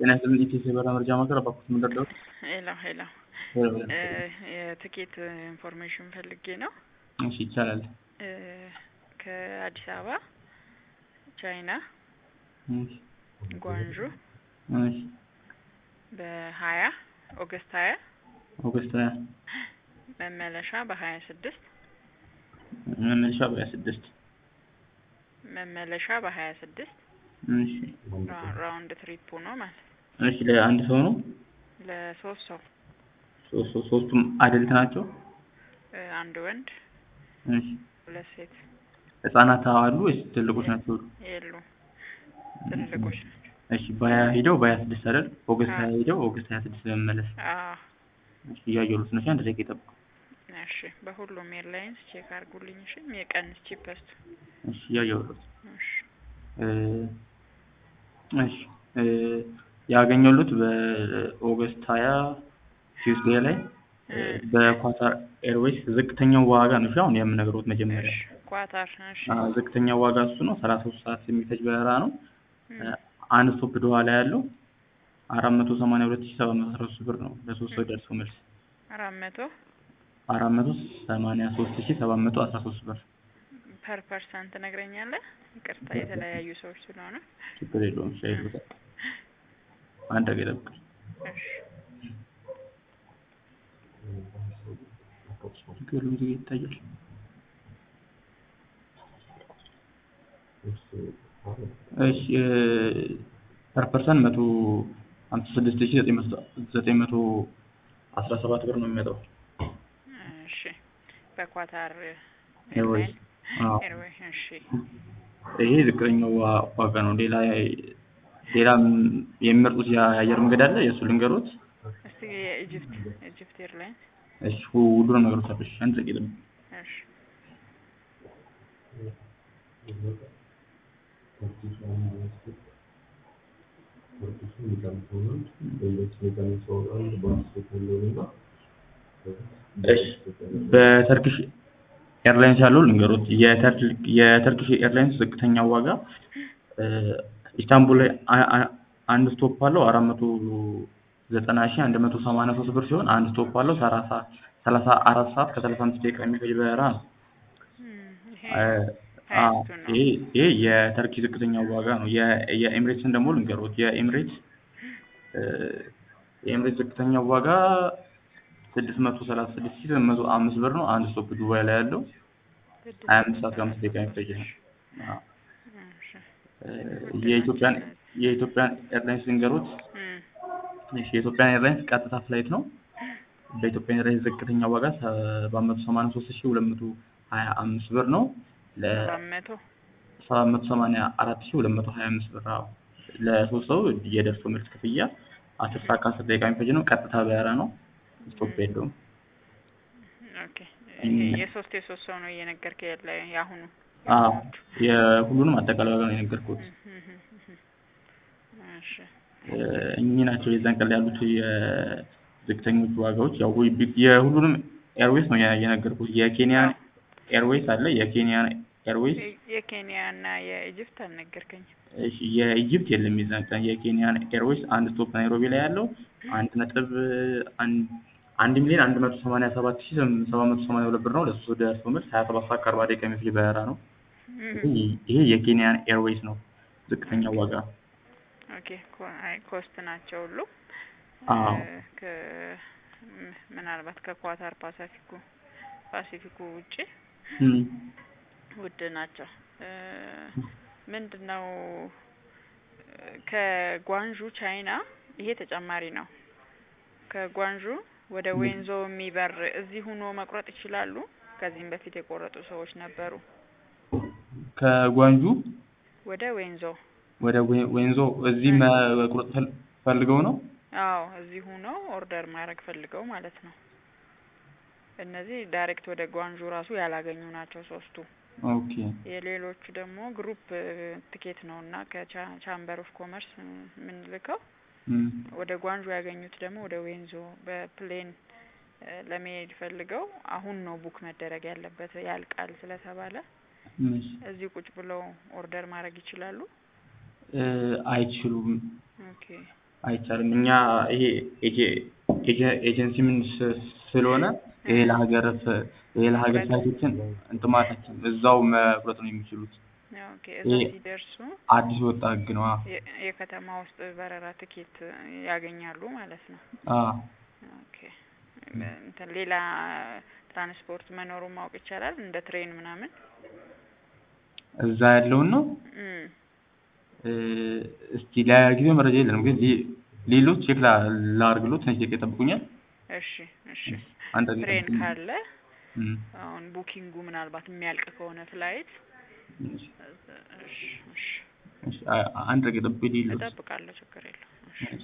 ጤና ይስጥልኝ ኢቴስ የበረራ መረጃ ማዕከል አባኩት ምንደርደሩ ሄሎ ሄሎ የትኬት ኢንፎርሜሽን ፈልጌ ነው። እሺ ይቻላል። እ ከአዲስ አበባ ቻይና እሺ ጓንዡ እሺ በሀያ ኦገስት ሀያ ኦገስት ሀያ መመለሻ በሀያ ስድስት መመለሻ በሀያ ስድስት መመለሻ በሀያ ስድስት እሺ ራውንድ ትሪፑ ነው ማለት ነው። እሺ ለአንድ ሰው ነው? ለሶስት ሰው ሶስት ሰው ሶስቱም አደልት ናቸው? እ አንድ ወንድ እሺ ሁለት ሴት ህጻናት አሉ ወይስ ትልቆች ናቸው? የሉ ትልልቆች ናቸው። እሺ በሀያ ሄደው በሀያ ስድስት አይደል? ኦገስት አዎ። ሀያ ሄደው ኦገስት ሀያ ስድስት ለመመለስ አዎ እሺ እያየሁት ነው። አንድ ደቂቃ ይጠብቁ። እሺ በሁሉም ኤርላይንስ ቼክ አድርጉልኝ። እሺ የቀንስ ቺፐስቱ እሺ እያየሁት እሺ እ እሺ እ ያገኘሁት በኦገስት ሀያ ቲውስዴይ ላይ እ በኳታር ኤርዌይስ ዝቅተኛው ዋጋ ነው። እሺ አሁን የምነግረውት መጀመሪያ እሺ ኳታር እሺ አ ዝቅተኛው ዋጋ እሱ ነው። ሰላሳ ሶስት ሰዓት የሚፈጅ በረራ ነው። እም፣ እ አንድ ስቶፕ ዶሃ ላይ ያለው አራት መቶ ሰማንያ ሁለት ሺህ ሰባት መቶ አስራ ሶስት ብር ነው ለሶስት ሰው ደርሶ መልስ አራት መቶ አራት መቶ ሰማንያ ሶስት ሺህ ሰባት መቶ አስራ ሶስት ብር ፐር ፐርሰንት ትነግረኛለህ? ይቅርታ የተለያዩ ሰዎች ስለሆነ ችግር የለውም። ሻይ ይሉታል። አንድ ደቂቃ ይጠብቅ። እሺ ችግር የለውም። እዚህ ጋ ይታያል። እሺ ፐር ፐርሰን መቶ ሀምሳ ስድስት ሺህ ዘጠኝ መቶ ዘጠኝ መቶ አስራ ሰባት ብር ነው የሚመጣው። እሺ በኳታር ኤርዌይስ አዎ። ኤርዌይ እሺ ይሄ ዝቅተኛው ዋ- ዋጋ ነው። ሌላ ሌላ የሚመርጡት የአየር መንገድ አለ። የእሱ ልንገሮት። እስቲ የኢጅፕት ኢጅፕት ኤርላይንስ እሺ ሁሉንም ነገሮች አለሽ። አንድ ደቂቃ ይጠብቅ። እሺ እሺ በተርኪሽ ኤርላይንስ ያለው ልንገሮት። የተር- የተርኪሽ ኤርላይንስ ዝቅተኛ ዋጋ እ ኢስታንቡል ላይ አ- አ- አንድ ስቶፕ አለው አራት መቶ ዘጠና ሺህ አንድ መቶ ሰማንያ ሶስት ብር ሲሆን አንድ ስቶፕ አለው ሰላሳ ሰላሳ አራት ሰዓት ከሰላሳ አምስት ደቂቃ የሚፈጅ በረራ ነው። እም፣ ይሄ እ አዎ፣ ሀያቱ ነው። ይሄ ይሄ የተርኪ ዝቅተኛ ዋጋ ነው። የ- የኤምሬትስን ደግሞ ልንገሮት። የኤምሬትስ እ የኤምሬትስ ዝቅተኛ ዋጋ ስድስት መቶ ሰላሳ ስድስት ሺህ ስምንት መቶ አምስት ብር ነው። አንድ ስቶፕ ዱባይ ላይ ያለው ስድስት ሀያ አምስት ሰዓት ከአምስት ደቂቃ የሚፈጅ ነው። አዎ። እሺ እ የኢትዮጵያን የኢትዮጵያን ኤርላይንስ ልንገሮት። እም፣ እሺ የኢትዮጵያን ኤርላይንስ ቀጥታ ፍላይት ነው። በኢትዮጵያ ኤርላይንስ ዝቅተኛ ዋጋ ሰባት መቶ ሰማንያ ሶስት ሺህ ሁለት መቶ ሀያ አምስት ብር ነው። ለ ሰባት መቶ ሰባት መቶ ሰማንያ አራት ሺህ ሁለት መቶ ሀያ አምስት ብር አዎ። ለሶስት ሰው የደርሶ መልስ ክፍያ አስር ሰዓት ከአስር ደቂቃ የሚፈጅ ነው። ቀጥታ በረራ ነው። ስቶፕ የለውም። ኦኬ እም፣ ይሄ የሶስት የሶስት ሰው ነው እየነገርከኝ ያለ የአሁኑ አዎ የአሁኖቹ። የሁሉንም አጠቃላይ ዋጋ ነው የነገርኩት። እም፣ እም፣ እም፣ እም። እሺ እ እኚህ ናቸው የዛን ቀን ላይ ያሉት የዝቅተኞቹ ዋጋዎች። ያው ወይ ቢ- የሁሉንም ኤርዌይስ ነው የ- የነገርኩት። የኬንያን ኤርዌይስ አለ። የኬንያን ኤርዌይስ የ- የኬንያ እና የኢጅፕት አልነገርከኝም። እሺ፣ የኢጅፕት የለም የዛን ቀን። የኬንያን ኤርዌይስ አንድ ስቶፕ ናይሮቢ ላይ ያለው አንድ ነጥብ አንድ አንድ ሚሊዮን አንድ መቶ ሰማንያ ሰባት ሺህ ስም- ሰባት መቶ ሰማንያ ሁለት ብር ነው። ለሶስት ሰው ደርሶ መልስ ሀያ ሰባት ሰዓት ከአርባ ደቂቃ የሚፈጅ በረራ ነው። እም፣ ይሄ ይሄ የኬንያን ኤርዌይስ ነው ዝቅተኛ ዋጋ። ኦኬ ኮ- አይ ኮስት ናቸው ሁሉ አዎ እ፣ ከ ም- ምናልባት ከኳታር ፓሲፊኩ ፓሲፊኩ ውጪ እም። ውድ ናቸው። እ፣ ምንድን ነው እ፣ ከጓንዡ ቻይና ይሄ ተጨማሪ ነው። ከጓንዡ ወደ ዌንዞ የሚበር እዚህ ሆኖ መቁረጥ ይችላሉ። ከዚህም በፊት የቆረጡ ሰዎች ነበሩ። ከጓንጁ ወደ ዌንዞ ወደ ዌ- ዌንዞ እዚህ መቁረጥ ፈል- ፈልገው ነው። አዎ እዚህ ሆኖ ኦርደር ማድረግ ፈልገው ማለት ነው። እነዚህ ዳይሬክት ወደ ጓንዡ ራሱ ያላገኙ ናቸው ሶስቱ። ኦኬ የሌሎቹ ደግሞ ግሩፕ ትኬት ነው እና ከቻምበር ኦፍ ኮመርስ የምንልከው እም፣ ወደ ጓንዡ ያገኙት ደግሞ ወደ ዌንዞ በፕሌን እ፣ ለመሄድ ፈልገው አሁን ነው ቡክ መደረግ ያለበት ያልቃል ስለተባለ እሺ። እዚህ ቁጭ ብለው ኦርደር ማድረግ ይችላሉ። እ፣ አይችሉም። ኦኬ አይቻልም። እኛ ይሄ ኤጀ- ኤጀ- ኤጀንሲ ምን ስ- ስለሆነ የሌላ ሀገር ፍ- የሌላ ሀገር ፍላይቶችን እንትን ማለታችን እዛው መቁረጥ ነው የሚችሉት። ኦኬ እዛ ይሄ- ሲደርሱ አዲስ ወጣ ህግ ነው። አዎ የ- የከተማ ውስጥ በረራ ትኬት ያገኛሉ ማለት ነው። አዎ። ኦኬ እንትን ሌላ ትራንስፖርት መኖሩን ማወቅ ይቻላል እንደ ትሬን ምናምን? እዛ ያለውን ነው እም እ፣ እስቲ ለጊዜው መረጃ የለንም፣ ግን ሌ- ሌሎች ቼክ ላ- ላድርግሎት ትንሽ ደቂቃ ይጠብቁኛል። እሺ እሺ አንድ ደቂቃ ትሬን ይጠብቁኝ። ካለ እም፣ አሁን ቡኪንጉ ምናልባት የሚያልቅ ከሆነ ፍላይት እሺ፣ እሺ እሺ እሺ፣ አ- አንድ ደቂቃ ይጠብቁኝ ሌሎች እጠብቃለሁ ችግር የለውም። እሺ እሺ።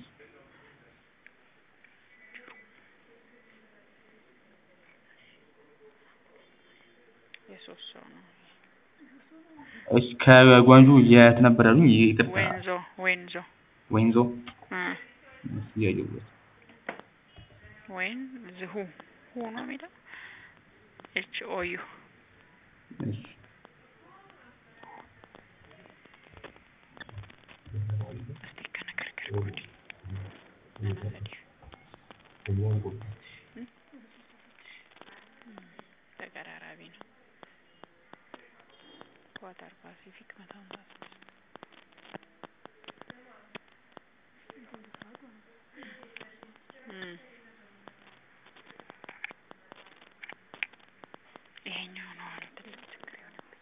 የሶስት ሰው ነው። እሺ ከጓንጁ የት ነበር ያሉኝ? ይቅርታ ዌንዞ ዌንዞ ወይንዞ እ እሺ፣ እያየሁት ወይን ዝሁ ሁ ነው የሚለው ኤች ኦ ዩ እሺ እስቲ ከነከርከር ጉዲ ተቀራራቢ ነው። ኳታር ፓሲፊክ መቶ ሃምሳ ስድስት እም ይሄኛው ነው አሁን ትልቅ ችግር የሆነብኝ።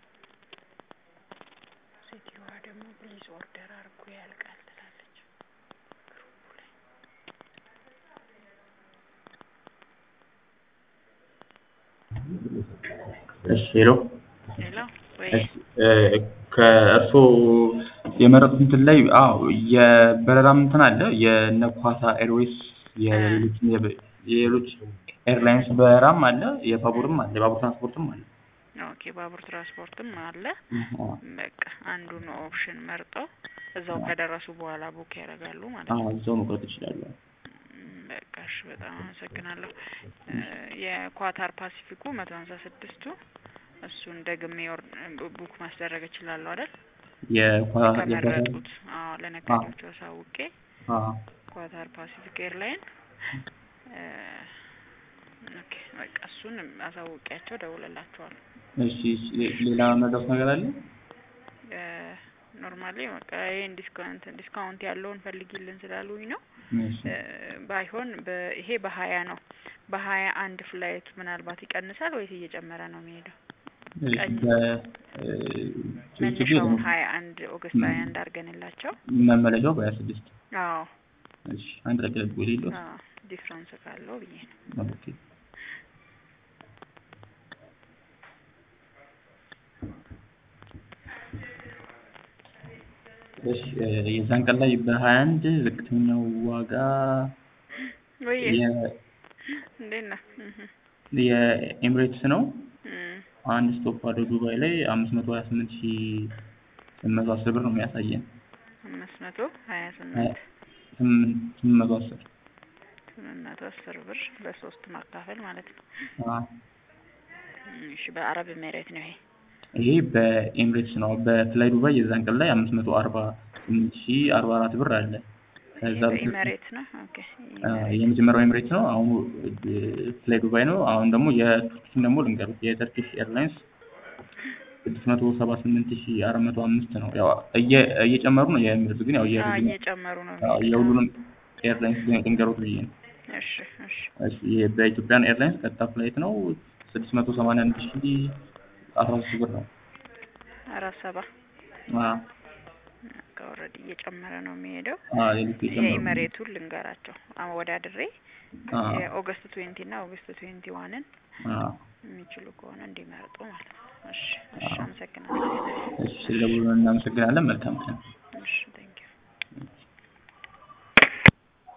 ሴትዮዋ ደግሞ ፕሊዝ ኦርደር አድርጎ ያልቃል ትላለች ግሩፑ ላይ። እሺ ሄሎ ሌላ ወይ እሺ እ፣ ከእርስዎ የመረጡት እንትን ላይ አዎ የበረራም እንትን አለ የነ ኳታር ኤርዌይስ የሌሎች የሌሎች ኤርላይንስ በረራም አለ የባቡርም አለ የባቡር ትራንስፖርትም አለ ኦኬ ባቡር ትራንስፖርትም አለ። አዎ በቃ አንዱን ኦፕሽን መርጠው እዛው ከደረሱ በኋላ ቡክ ያደርጋሉ ማለት ነው። አዎ እዛው መቁረጥ ይችላሉ እም፣ በቃ እሺ፣ በጣም አመሰግናለሁ። እ፣ የኳታር ፓሲፊኩ መቶ ሀምሳ ስድስቱ እሱን ደግሜ ኦር- ቡክ ማስደረግ እችላለሁ አይደል? የኳ- የኳታር ከመረጡት አዎ፣ ለነጋዴዎቹ አሳውቄ አዎ ኳታር ፓሲፊክ ኤርላይን እ፣ ኦኬ በቃ እሱን አሳውቂያቸው ደውልላቸዋለሁ። እሺ እሺ፣ ሌላ መድረስ ነገር አለ ኖርማሊ በቃ ይሄን ዲስካውንት ዲስካውንት ያለውን ፈልጊልን ስላሉኝ ነው። እሺ እ፣ ባይሆን በ- ይሄ በሀያ ነው። በሀያ አንድ ፍላይት ምናልባት ይቀንሳል ወይስ እየጨመረ ነው የሚሄደው? እሺ ቀኝ- በ- እ፣ ችግር መነሻው የለውም። ሀያ አንድ ኦገስት ሀያ አንድ አድርገንላቸው። መመለሻው በሀያ ስድስት አዎ እሺ አንድ ደቂቃ ልብ ሌለው አዎ ዲፍረንስ ካለው ብዬ ነው። ኦኬ እሺ እ፣ የዛን ቀን ላይ በሀያ አንድ ዝቅተኛው ዋጋ ወይ የ- እንዴት ነህ? እህ የኤምሬትስ ነው። እም አንድ ስቶፕ አለው ዱባይ ላይ አምስት መቶ ሀያ ስምንት ሺ ስምንት መቶ አስር ብር ነው የሚያሳየን። አምስት መቶ ሀያ ስምንት ስምንት ስምንት መቶ አስር ስምንት መቶ አስር ብር በሶስት ማካፈል ማለት ነው። አዎ። እም፣ እሺ በአረብ ኤሜሬት ነው ይሄ። ይሄ በኤምሬትስ ነው። በፍላይ ዱባይ የዛን ቀን ላይ አምስት መቶ አርባ ስምንት ሺ አርባ አራት ብር አለ። ከዛ በፊት በኢሜሬት ነው። ኦኬ አ፣ የመጀመሪያው ኤምሬትስ ነው። አሁን ፍላይ ዱባይ ነው። አሁን ደግሞ የቱርኪን ደግሞ ልንገሩት የተርኪሽ ኤርላይንስ ስድስት መቶ ሰባ ስምንት ሺ አራት መቶ አምስት ነው። ያው እየ- እየጨመሩ ነው የሚሄዱት ግን ያው አዎ የሁሉንም እየጨመሩ ነው አዎ፣ የሚሄዱት። የሁሉንም ኤርላይንስ ልንገሩት ብዬ ነው። እሺ እሺ እሺ ይሄ በኢትዮጵያን ኤርላይንስ ቀጥታ ፍላይት ነው ስድስት መቶ ሰማንያ አንድ ሺ አስራ ሶስት ብር ነው። አራት ሰባ አዎ ኦልሬዲ እየጨመረ ነው የሚሄደው። አዎ ሌሎቹ የጨመሩ ነው። የኢሜሬቱን ልንገራቸው አወዳድሬ አዎ የኦገስት ትዌንቲ እና ኦገስት ትዌንቲ ዋንን አዎ የሚችሉ ከሆነ እንዲመርጡ ማለት ነው። እሺ እሺ፣ አመሰግናለሁ። እሺ ስለደወሉ እናመሰግናለን። መልካም ቀን።